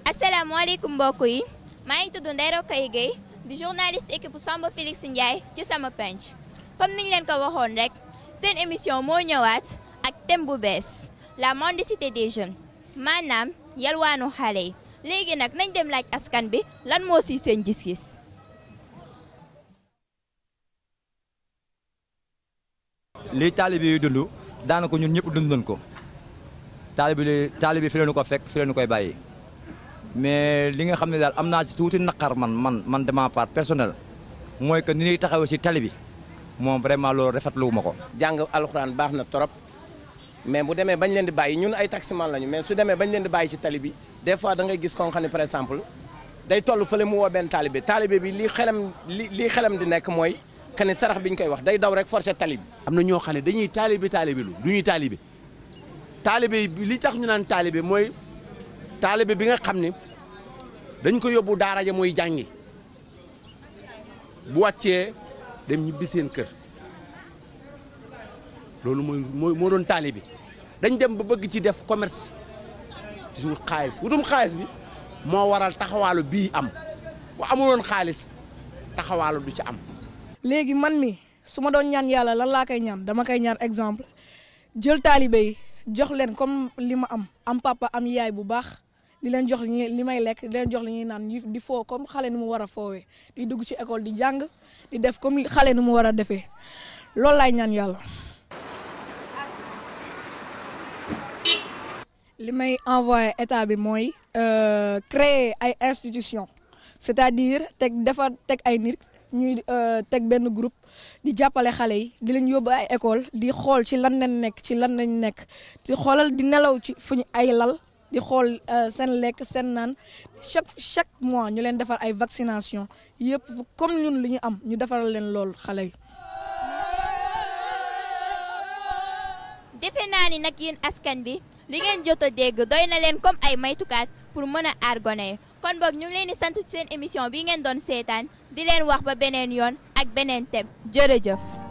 asalaamaaleykum mbokk yi maa ngi tudd Ndeye Rokhaya Gueye di journaliste équipe Samba Félix Ndiaye ci sama penc comme niñ leen ko waxoon rek seen émission moo ñëwaat ak thème bu bees la mendicité des jeunes maanaam yalwaanu xale yi léegi nag nañ dem laaj askan bi lan moo si seen gis-gis. lii taalibe yi dund daanaka ñun ñëpp dund nañ ko taalibe li taalibe fi leen ko fekk fi leen koy bàyyi mais li nga xam ne daal am naa si tuuti naqar man man man de ma part personnel mooy que ni ñuy taxawee si tali bi moom vraiment loolu rafetlu ma ko. jàng alxuraan baax na trop mais bu demee bañ leen di bàyyi ñun ay taximan lañu mais su demee bañ leen di bàyyi ci tali bi des fois da ngay gis koo xam ne par exemple day toll fële mu woo benn taalibe taalibe bi lii xelam li lii xelam di nekk mooy que ni sarax bi ñu koy wax day daw rek forcer tali bi. am na ñoo xam ne dañuy taalibe taalibe lu du ñuy taalibe taalibe bi li tax ñu naan taalibe mooy taalibe bi nga xam ne dañ ko yóbbu daara ja mooy jàngi bu wàccee dem ñibbi seen kër loolu mooy mooy moo doon taalibe dañ dem ba bëgg ci def commerce ci wut xaalis wutum xaalis bi moo waral taxawaalu bii am bu amuloon xaalis taxawaalu du ci am. léegi man mi su ma doon ñaan yàlla lan laa koy ñaan dama koy ñaan exemple jël taalibe yi jox leen comme li ma am am papa am yaay bu baax li leen jox li li may lekk di leen jox li ñuy naan ñu di foo comme xale ni mu war a foowee di dugg ci école di jàng di def comme xale ni mu war a defee loolu laay ñaan yàlla. li may envoyé état bi mooy créer ay institutions c'est-à-dire teg defar teg ay nit. ñuy teg benn groupe di jàppale xale yi di leen yóbbu ay école di xool ci lan lañ nekk ci lan lañ nekk di xoolal di nelaw ci fu ñu ay lal di xool seen lekk seen naan chaque chaque mois ñu leen defar ay vaccination yëpp comme ñun li ñu am ñu defaral leen lool xale yi. defe naa ni nag yéen askan bi li ngeen jot a dégg doy na leen comme ay maytukaat pour mën a aar gone yi kon boog ñu ngi leen di sant seen émission bi ngeen doon seetaan di leen wax ba beneen yoon ak beneen thème jërëjëf.